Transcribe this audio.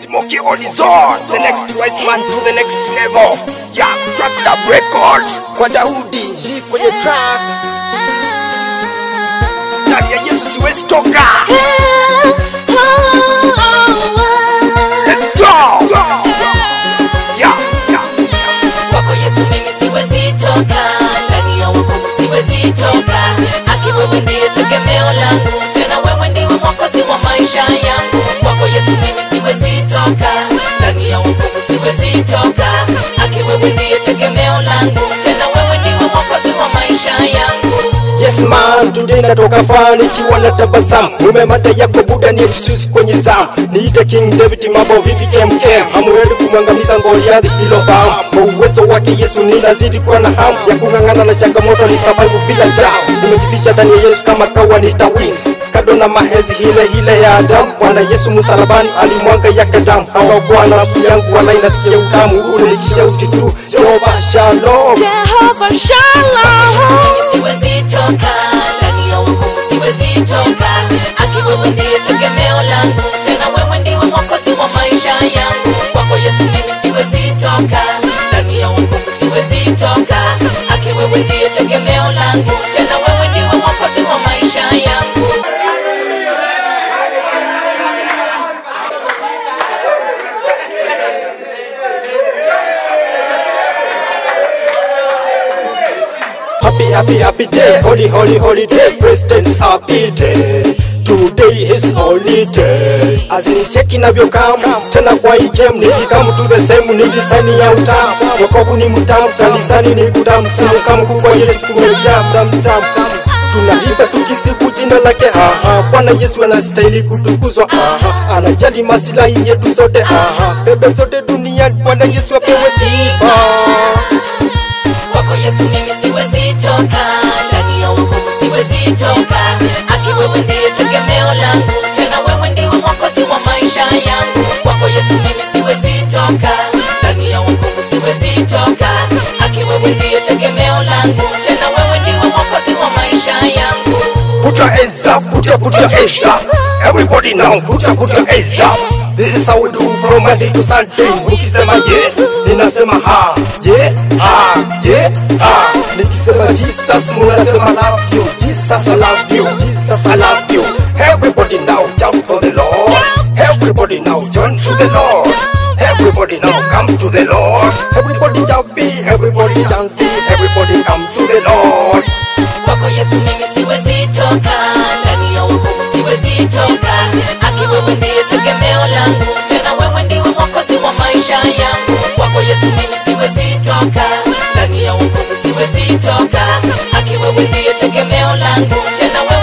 Smokey Horizon, the next wise man to the next level. Yeah, Track Lab Records kwa Daudi G kwenye track. Ndani ya Yesu siwezi toka. Let's go. Yeah, yeah. kwako yesu mimi siwezi toka ndani ya wokovu siwezi toka aki wewe ndiye tegemeo langu tena wewe ndiwe mwokozi wa maisha yangu kwako yesu mimi siwezi toka ndani ya wokovu siwezi toka aki wewe ndiye tegemeo langu tena wewe ndiwe mwokozi wa maisha yangu Yes man, today natoka faa nikiwa na tabasamu Mume mada yako buda ni excuse kwenye zamu Niite King David mambo vipi kem kem Hamuredi kumwangamiza Goliathi hilo bam Kwa uwezo wake Yesu ninazidi kuwa na hamu Ya kung'ang'ana na changamoto ni survive bila jam Nimejibisha ndani ya Yesu kama kawa nitawin kado na mahezi hile hile ya Adamu Bwana Yesu msalabani alimwaga yake damu Hawakuwa nafsi yangu wala inasikia utamu Unikisha uti tu Jehova Shalom Jehovah Shalom. mimi siwezi toka ndani ya wokovu siwezi toka aki wewe ndiye tegemeo langu tena wewe ndiwe mwokozi wa maisha yangu kwako yesu mimi siwezi toka ndani ya wokovu siwezi toka aki wewe ndiye tegemeo langu tena wewe ndiwe mwokozi wa maisha yangu Happy, happy, happy day, holy, holy, holy day, President's happy day. Today is holy day. Azinicheki navyokam tena kwa hii game nikikam to the same ni design ya utam. Wokovu ni mtam, kanisani ni kutam, simukamu kwa Yesu kumejaa tam tam tam. Tunaimba tukisifu jina lake, aha. Bwana Yesu anastahili kutukuzwa, aha. Anajali masilahi yetu zote, aha. Bebe zote duniani, Bwana Yesu apewe sifa. kwako yesu mimi siwezi toka ndani ya wokovu siwezi toka aki wewe ndiye tegemeo langu tena wewe ndiwe mwokozi wa maisha yangu kwako yesu mimi siwezi toka ndani ya wokovu siwezi toka aki wewe ndiye tegemeo langu tena wewe ndiwe mwokozi wa maisha yangu Put your hands up, put your, put your hands up. Everybody now, put your, put your hands up. This is how we do from Monday to Sunday. Ukisema yeah, ninasema ha, yeah, ha, yeah, ha. Nikisema Jesus, munasema love you. Jesus, I love you. Jesus, I love you. Everybody now, jump for the Lord. Everybody now, join to the Lord. Everybody now, come to the Lord. Everybody jumping, everybody dancing, everybody come to the Lord. kwako yesu mimi siwezi toka ndani ya wokovu siwezi toka aki wewe ndiye tegemeo langu tena wewe ndiwe mwokozi wa maisha yangu kwako yesu mimi siwezi toka ndani ya wokovu siwezi toka aki wewe ndiye tegemeo langu tena wewe